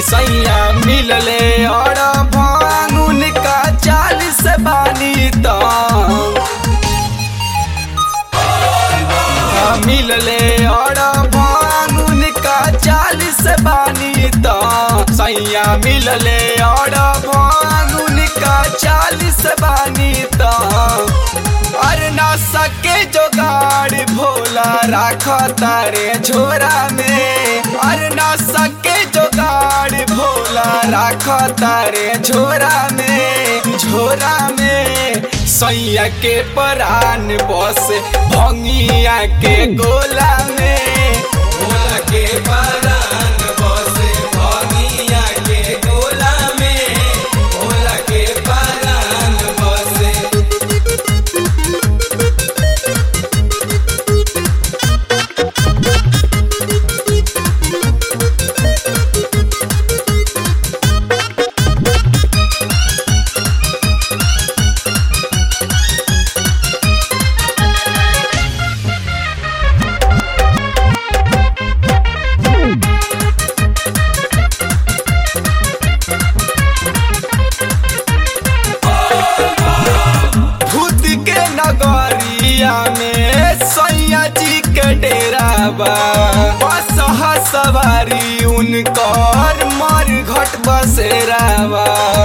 सैया मिलले और भांगुन का चालीस बानी तो मिलले और भांगुन का चालीस बानी तो सैया मिलले और भांगुन का चालीस बानी तो अरे ना सके जोगाड़ भोला राख तारे झोरा में अरे ना सके जोगाड़ भोला राख तारे झोरा में झोरा में सैया के परान बस भंगिया के गोला में भोला के परान बस भंगिया के गोला में भोला के परान बस भूत के नगरिया में सैया जी के डेरा बा बस हा सवारी उनकर मर घट बसेरा बा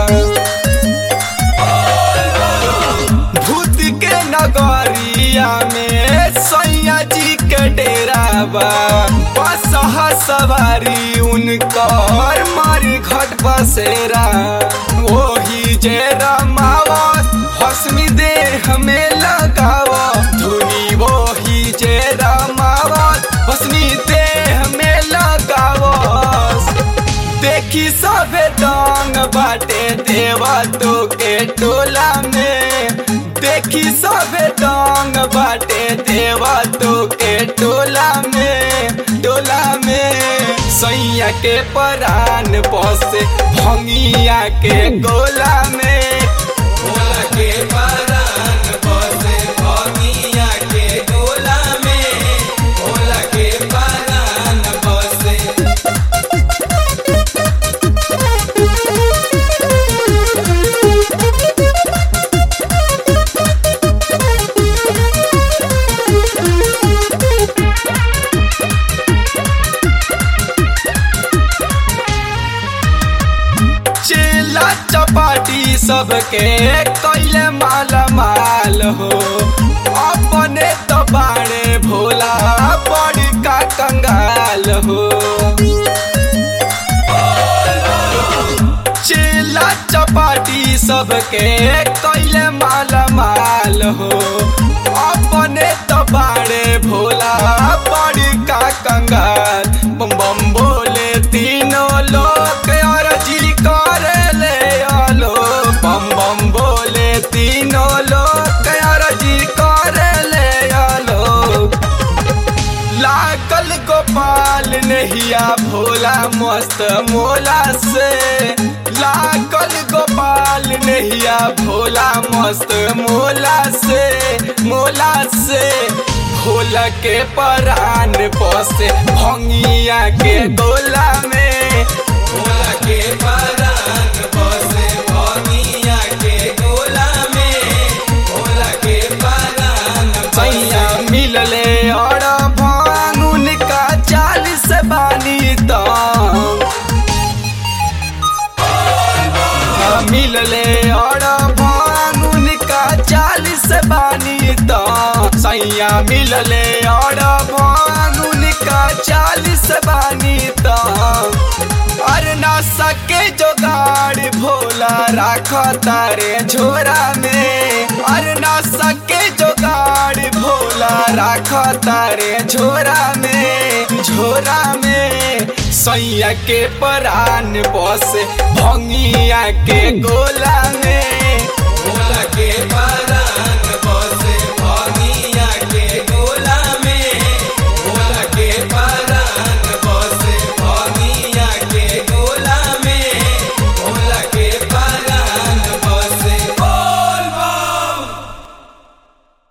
भूत के नगरिया में सैया जी के डेरा बा बस हा सवारी उनकर मर घट बसेरा वही जे रमावत हसमी देह में लगावा धुनी वही जे रमावत हसमी देह में लगावस देखी सभे दंग बाटे देवा तो के टोला में देखी सभे दंग बाटे देवा तो के टोला में टोला में सैया के परान पसे भंगिया के गोला में भोला के परान पसे भंगिया के गोला में भोला के परान पसे चेला चपाटी सबके कैले माला माल हो अपने तो बाड़े भोला बड़ी का कंगाल हो चेला चपाटी सबके कैले माला माल हो अपने तो बाड़े भोला बड़ी का कंगाल बम बम बोले तीनों लोग और जी करे ले आलो बम बम बोले तीनों लोग और जी करे ले आलो लागल गोपाल नहिया भोला मस्त मोला से लागल गोपाल नहिया भोला मस्त मोला से मोला से भोला के परान पसे भंगिया के गोला में भोला के परान पसे भंगिया के गोला में भोला के परान सैया मिलले और भांगुन का चालीस बानी तो मिलले और भांगुन का चालीस बानी तो सैया मिलले और भांगुन का चालीस बानी तो अरे ना सके जोगाड़ भोला राख तारे झोरा में अरे ना सके जोगाड़ भोला राख तारे झोरा में झोरा में सैया के परान बस भंगिया के गोला में